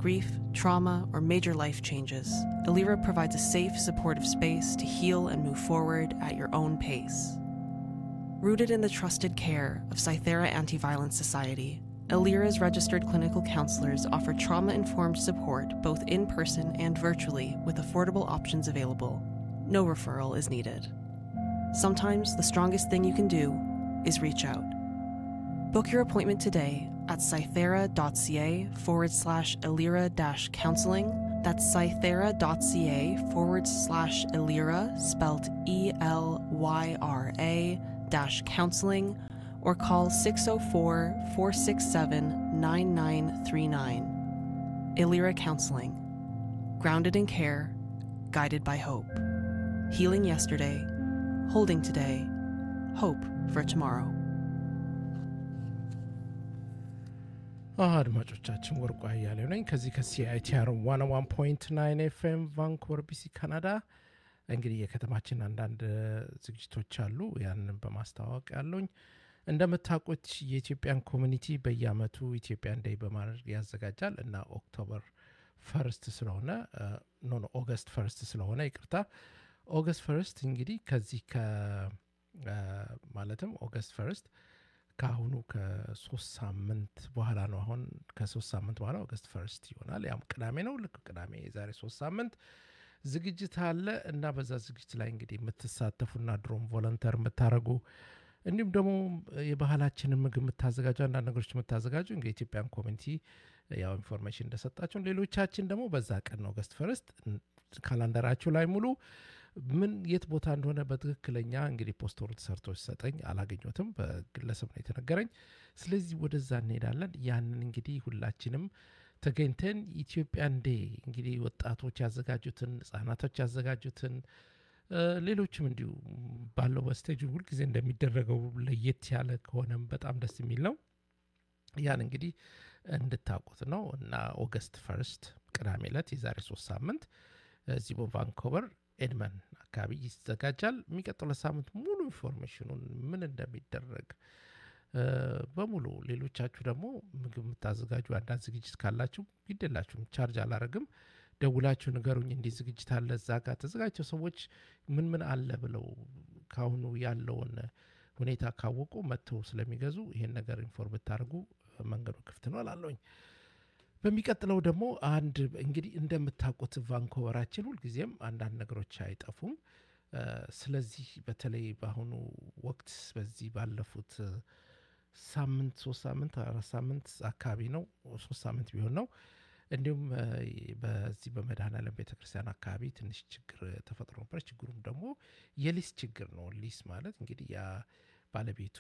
grief, trauma, or major life changes, Alira provides a safe, supportive space to heal and move forward at your own pace. Rooted in the trusted care of Cythera Anti Violence Society, Alira's registered clinical counselors offer trauma informed support both in person and virtually with affordable options available. No referral is needed. Sometimes the strongest thing you can do is reach out. Book your appointment today at cythera.ca forward slash Elira dash counseling. That's cythera.ca forward slash Elira, spelled E L Y R A dash counseling, or call 604 467 9939. Elira Counseling. Grounded in care, guided by hope. Healing yesterday, holding today, hope for tomorrow. አድማጮቻችን ወርቁ አያሌው ነኝ ከዚህ ከሲአይቲአር ዋን ዋን ፖይንት ናይን ኤፍኤም ቫንኩቨር ቢሲ ካናዳ። እንግዲህ የከተማችን አንዳንድ ዝግጅቶች አሉ። ያንን በማስተዋወቅ ያለውኝ እንደምታውቁት የኢትዮጵያን ኮሚኒቲ በየአመቱ ኢትዮጵያን ዴይ በማድረግ ያዘጋጃል እና ኦክቶበር ፈርስት ስለሆነ ኖ ኖ ኦገስት ፈርስት ስለሆነ ይቅርታ፣ ኦገስት ፈርስት እንግዲህ ከዚህ ከ ማለትም ኦገስት ፈርስት ከአሁኑ ከሶስት ሳምንት በኋላ ነው። አሁን ከሶስት ሳምንት በኋላ ኦገስት ፈርስት ይሆናል። ያም ቅዳሜ ነው። ልክ ቅዳሜ የዛሬ ሶስት ሳምንት ዝግጅት አለ እና በዛ ዝግጅት ላይ እንግዲህ የምትሳተፉና ድሮም ቮለንተር የምታደርጉ እንዲሁም ደግሞ የባህላችንን ምግብ የምታዘጋጁ አንዳንድ ነገሮች የምታዘጋጁ እንግዲህ ኢትዮጵያን ኮሚኒቲ ያው ኢንፎርሜሽን እንደሰጣቸው፣ ሌሎቻችን ደግሞ በዛ ቀን ነው ኦገስት ፈርስት ካላንደራችሁ ላይ ሙሉ ምን የት ቦታ እንደሆነ በትክክለኛ እንግዲህ ፖስተሩ ተሰርቶ ሲሰጠኝ አላገኘትም። በግለሰብ ነው የተነገረኝ። ስለዚህ ወደዛ እንሄዳለን። ያንን እንግዲህ ሁላችንም ተገኝተን ኢትዮጵያን ዴ እንግዲህ ወጣቶች ያዘጋጁትን፣ ህጻናቶች ያዘጋጁትን፣ ሌሎችም እንዲሁ ባለው በስቴጅ ሁልጊዜ እንደሚደረገው ለየት ያለ ከሆነም በጣም ደስ የሚል ነው። ያን እንግዲህ እንድታውቁት ነው እና ኦገስት ፈርስት ቅዳሜ ዕለት የዛሬ ሶስት ሳምንት እዚህ በቫንኮቨር ኤድመን አካባቢ ይዘጋጃል። የሚቀጥለው ሳምንት ሙሉ ኢንፎርሜሽኑን ምን እንደሚደረግ በሙሉ ሌሎቻችሁ ደግሞ ምግብ የምታዘጋጁ አንዳንድ ዝግጅት ካላችሁ ይደላችሁም ቻርጅ አላረግም። ደውላችሁ ንገሩኝ፣ እንዲህ ዝግጅት አለ እዛ ጋር ተዘጋጀው ሰዎች ምን ምን አለ ብለው ካሁኑ ያለውን ሁኔታ ካወቁ መጥተው ስለሚገዙ ይሄን ነገር ኢንፎርም ብታደርጉ መንገዱ ክፍት ነው እላለሁኝ። በሚቀጥለው ደግሞ አንድ እንግዲህ እንደምታውቁት ቫንኮቨራችን ሁልጊዜም አንዳንድ ነገሮች አይጠፉም። ስለዚህ በተለይ በአሁኑ ወቅት በዚህ ባለፉት ሳምንት ሶስት ሳምንት አራት ሳምንት አካባቢ ነው ሶስት ሳምንት ቢሆን ነው እንዲሁም በዚህ በመድኃኔዓለም ቤተክርስቲያን አካባቢ ትንሽ ችግር ተፈጥሮ ነበር። ችግሩም ደግሞ የሊስ ችግር ነው። ሊስ ማለት እንግዲህ ያ ባለቤቱ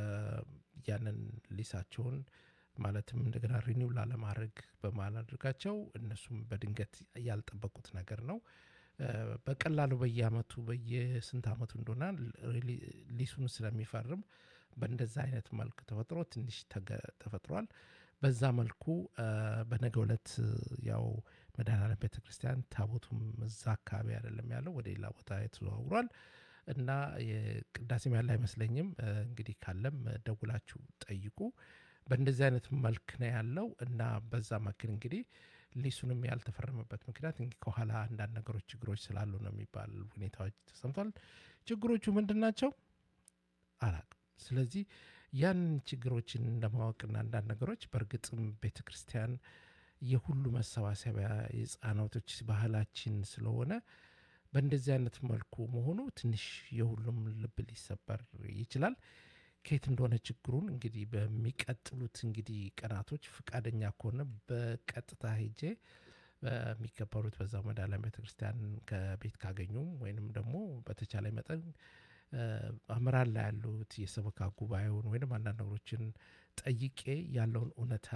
ያንን ሊሳቸውን ማለትም እንደገና ሪኒው ላለማድረግ በማላድርጋቸው እነሱም በድንገት ያልጠበቁት ነገር ነው። በቀላሉ በየአመቱ በየስንት አመቱ እንደሆነ ሊሱን ስለሚፈርም በእንደዛ አይነት መልክ ተፈጥሮ ትንሽ ተፈጥሯል። በዛ መልኩ በነገ ዕለት ያው መድኃኔዓለም ቤተ ክርስቲያን ታቦቱም እዛ አካባቢ አይደለም ያለው ወደ ሌላ ቦታ ተዘዋውሯል እና ቅዳሴም ያለ አይመስለኝም። እንግዲህ ካለም ደውላችሁ ጠይቁ። በእንደዚህ አይነት መልክ ነው ያለው እና በዛ መክል እንግዲህ ሊሱንም ያልተፈረመበት ምክንያት እንግዲህ ከኋላ አንዳንድ ነገሮች ችግሮች ስላሉ ነው የሚባል ሁኔታዎች ተሰምቷል። ችግሮቹ ምንድን ናቸው አላቅም። ስለዚህ ያንን ችግሮችን ለማወቅና አንዳንድ ነገሮች በእርግጥም ቤተ ክርስቲያን የሁሉ መሰባሰቢያ የህፃናቶች ባህላችን ስለሆነ በእንደዚህ አይነት መልኩ መሆኑ ትንሽ የሁሉም ልብ ሊሰበር ይችላል። ከየት እንደሆነ ችግሩን እንግዲህ በሚቀጥሉት እንግዲህ ቀናቶች ፍቃደኛ ከሆነ በቀጥታ ሄጄ በሚከበሩት በዛው መድኃኔዓለም ቤተክርስቲያን ከቤት ካገኙም ወይንም ደግሞ በተቻለ መጠን አመራር ላይ ያሉት የሰበካ ጉባኤውን ወይም አንዳንድ ነገሮችን ጠይቄ ያለውን እውነታ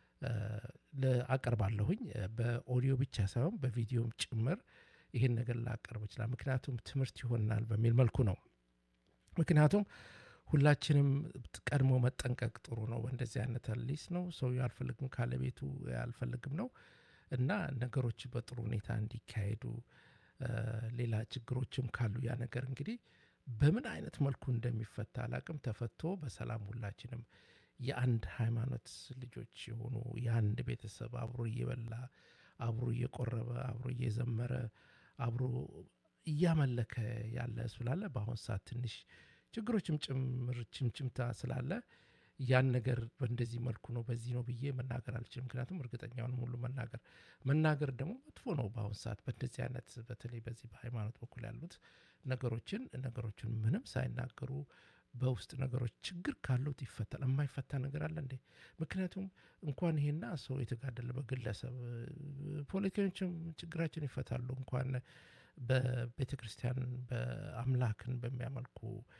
አቀርባለሁኝ። በኦዲዮ ብቻ ሳይሆን በቪዲዮም ጭምር ይህን ነገር ላቀርብ ይችላል። ምክንያቱም ትምህርት ይሆናል በሚል መልኩ ነው። ምክንያቱም ሁላችንም ቀድሞ መጠንቀቅ ጥሩ ነው። በእንደዚህ አይነት ሊስ ነው ሰው አልፈልግም ካለ ቤቱ አልፈልግም ነው እና ነገሮች በጥሩ ሁኔታ እንዲካሄዱ ሌላ ችግሮችም ካሉ ያ ነገር እንግዲህ በምን አይነት መልኩ እንደሚፈታ አላቅም። ተፈቶ በሰላም ሁላችንም የአንድ ሃይማኖት ልጆች የሆኑ የአንድ ቤተሰብ አብሮ እየበላ አብሮ እየቆረበ አብሮ እየዘመረ አብሮ እያመለከ ያለ ስላለ በአሁን ሰዓት ትንሽ ችግሮችም ጭምር ችምችምታ ስላለ ያን ነገር በእንደዚህ መልኩ ነው በዚህ ነው ብዬ መናገር አልችልም። ምክንያቱም እርግጠኛውን ሁሉ መናገር መናገር ደግሞ መጥፎ ነው። በአሁን ሰዓት በእንደዚህ አይነት በተለይ በዚህ በሃይማኖት በኩል ያሉት ነገሮችን ነገሮችን ምንም ሳይናገሩ በውስጥ ነገሮች ችግር ካሉት ይፈታል። የማይፈታ ነገር አለ እንዴ? ምክንያቱም እንኳን ይሄና ሰው የተጋደለ በግለሰብ ፖለቲከኞችም ችግራችን ይፈታሉ። እንኳን በቤተ ክርስቲያን በአምላክን በሚያመልኩ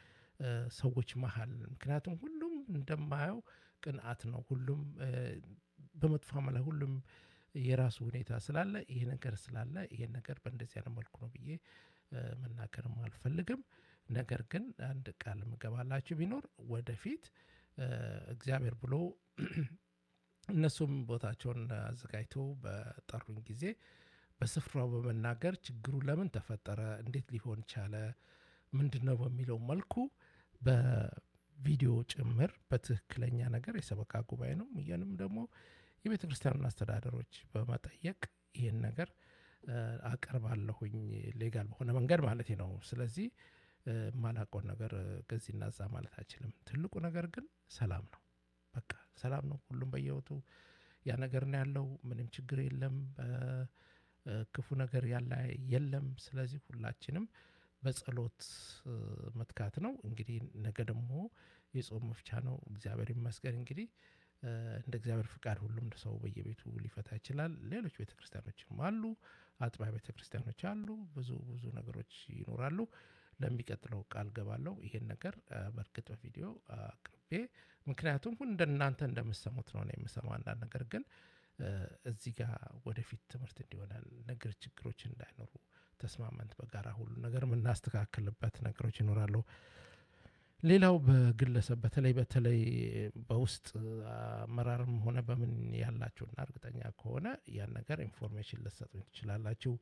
ሰዎች መሀል ምክንያቱም ሁሉም እንደማየው ቅንዓት ነው። ሁሉም በመጥፎ ላይ ሁሉም የራሱ ሁኔታ ስላለ ይሄ ነገር ስላለ ይሄን ነገር በእንደዚህ አይነት መልኩ ነው ብዬ መናገርም አልፈልግም። ነገር ግን አንድ ቃል ምገባላችሁ ቢኖር ወደፊት እግዚአብሔር ብሎ እነሱም ቦታቸውን አዘጋጅተው በጠሩኝ ጊዜ በስፍራው በመናገር ችግሩ ለምን ተፈጠረ፣ እንዴት ሊሆን ቻለ፣ ምንድን ነው በሚለው መልኩ በቪዲዮ ጭምር በትክክለኛ ነገር የሰበካ ጉባኤ ነው ይህንም ደግሞ የቤተ ክርስቲያኑን አስተዳደሮች በመጠየቅ ይህን ነገር አቀርባለሁኝ ሌጋል በሆነ መንገድ ማለት ነው። ስለዚህ የማላውቀውን ነገር ከዚህና እዛ ማለት አይችልም። ትልቁ ነገር ግን ሰላም ነው። በቃ ሰላም ነው። ሁሉም በየወቱ ያ ነገር ነው ያለው። ምንም ችግር የለም። ክፉ ነገር ያለ የለም። ስለዚህ ሁላችንም በጸሎት መትካት ነው። እንግዲህ ነገ ደግሞ የጾም መፍቻ ነው። እግዚአብሔር ይመስገን። እንግዲህ እንደ እግዚአብሔር ፍቃድ ሁሉም ሰው በየቤቱ ሊፈታ ይችላል። ሌሎች ቤተ ክርስቲያኖችም አሉ፣ አጥቢያ ቤተ ክርስቲያኖች አሉ። ብዙ ብዙ ነገሮች ይኖራሉ። ለሚቀጥለው ቃል ገባለው ይሄን ነገር በእርግጥ በቪዲዮ አቅርቤ ምክንያቱም ሁን እንደናንተ እንደምሰሙት ነው የምሰማው። አንዳንድ ነገር ግን እዚህ ጋር ወደፊት ትምህርት እንዲሆነን ነገር ችግሮች እንዳይኖሩ ተስማመንት በጋራ ሁሉ ነገር የምናስተካክልበት ነገሮች ይኖራሉ። ሌላው በግለሰብ በተለይ በተለይ በውስጥ አመራርም ሆነ በምን ያላችሁና እርግጠኛ ከሆነ ያን ነገር ኢንፎርሜሽን ልትሰጡኝ ትችላላችሁ።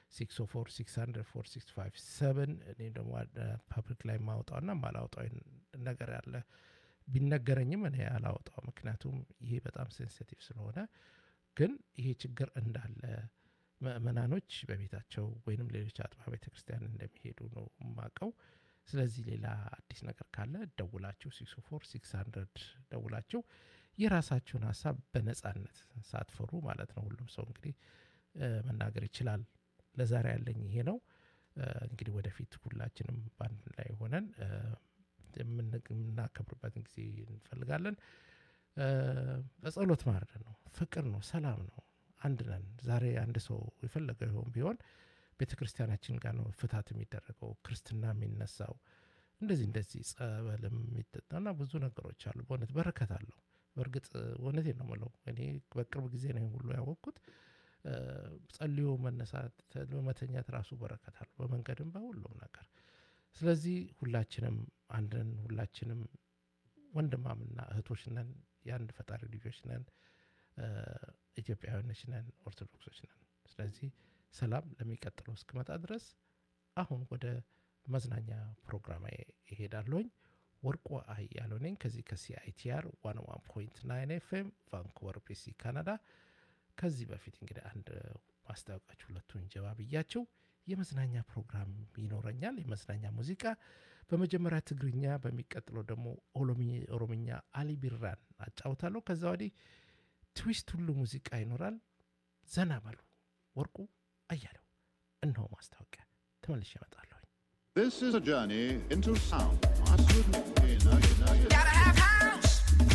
604 እኔ ደግሞ ፐብሊክ ላይ ማውጣውና ማላውጣው ነገር ያለ ቢነገረኝም እኔ አላወጣው። ምክንያቱም ይሄ በጣም ሴንሲቲቭ ስለሆነ ግን ይሄ ችግር እንዳለ ምእመናኖች በቤታቸው ወይንም ሌሎች አጥቢያ ቤተ ክርስቲያን እንደሚሄዱ ነው የማውቀው። ስለዚህ ሌላ አዲስ ነገር ካለ ደውላችሁ 604 ደውላችሁ የራሳችሁን ሀሳብ በነጻነት ሳትፈሩ ማለት ነው። ሁሉም ሰው እንግዲህ መናገር ይችላል። ለዛሬ ያለኝ ይሄ ነው። እንግዲህ ወደፊት ሁላችንም በአንድ ላይ ሆነን የምናከብርበትን ጊዜ እንፈልጋለን። በጸሎት ማድረግ ነው፣ ፍቅር ነው፣ ሰላም ነው፣ አንድ ነን። ዛሬ አንድ ሰው የፈለገው ይሆን ቢሆን ቤተ ክርስቲያናችን ጋር ነው ፍታት የሚደረገው፣ ክርስትና የሚነሳው እንደዚህ እንደዚህ ጸበልም የሚጠጣና ብዙ ነገሮች አሉ። በእውነት በረከት አለው። በእርግጥ እውነቴን ነው የምለው እኔ በቅርብ ጊዜ ነው ሁሉ ያወቅኩት። ጸልዮ መነሳት መተኛት ራሱ በረከት አለው፣ በመንገድም በሁሉም ነገር። ስለዚህ ሁላችንም አንድን ሁላችንም ወንድማምና እህቶች ነን፣ የአንድ ፈጣሪ ልጆች ነን፣ ኢትዮጵያውያኖች ነን፣ ኦርቶዶክሶች ነን። ስለዚህ ሰላም ለሚቀጥለው እስክመጣ ድረስ አሁን ወደ መዝናኛ ፕሮግራም ይሄዳለሁኝ። ወርቁ አያሌው ነኝ ከዚህ ከሲአይቲአር ዋን ዋን ፖይንት ናይን ኤፍኤም ቫንኩቨር ቢሲ ካናዳ። ከዚህ በፊት እንግዲህ አንድ ማስታወቃችሁ ሁለቱን ጀባ ብያቸው የመዝናኛ ፕሮግራም ይኖረኛል። የመዝናኛ ሙዚቃ በመጀመሪያ ትግርኛ፣ በሚቀጥለው ደግሞ ኦሮምኛ አሊ ቢራን አጫውታለሁ። ከዛ ወዲህ ትዊስት ሁሉ ሙዚቃ ይኖራል። ዘና በሉ። ወርቁ አያሌው እነሆ ማስታወቂያ ተመልሼ እመጣለሁ። This is a journey into sound. You know, you know, you know.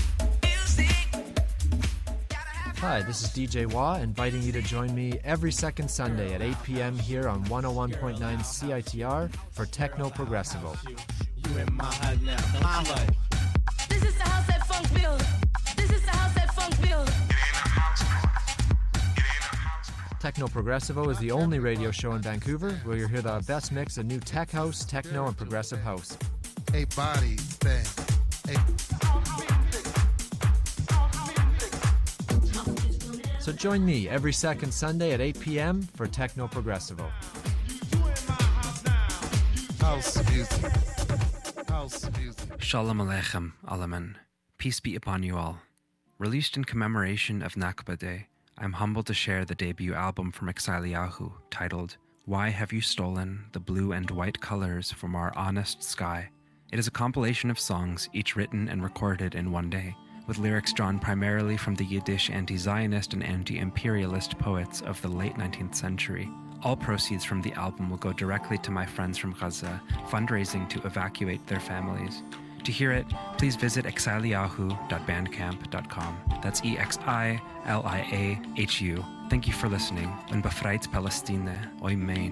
Hi, this is DJ Wah inviting you to join me every second Sunday at 8 p.m. here on 101.9 CITR for Techno Progressivo. This is the house that funk build. This is the house that funk build. Techno Progressivo is the only radio show in Vancouver where you'll hear the best mix of new tech house, techno, and progressive house. a body thing. So join me every second Sunday at 8 p.m. for Techno Progressivo. A house music. House music. Shalom Aleichem, Alaman. Peace be upon you all. Released in commemoration of Nakba Day, I'm humbled to share the debut album from Exiliahu titled Why Have You Stolen the Blue and White Colors from Our Honest Sky? It is a compilation of songs, each written and recorded in one day, with lyrics drawn primarily from the Yiddish anti Zionist and anti imperialist poets of the late 19th century. All proceeds from the album will go directly to my friends from Gaza, fundraising to evacuate their families. To hear it, please visit exiliahu.bandcamp.com. That's E X I L I A H U. Thank you for listening. And befreit Palestine, oi main.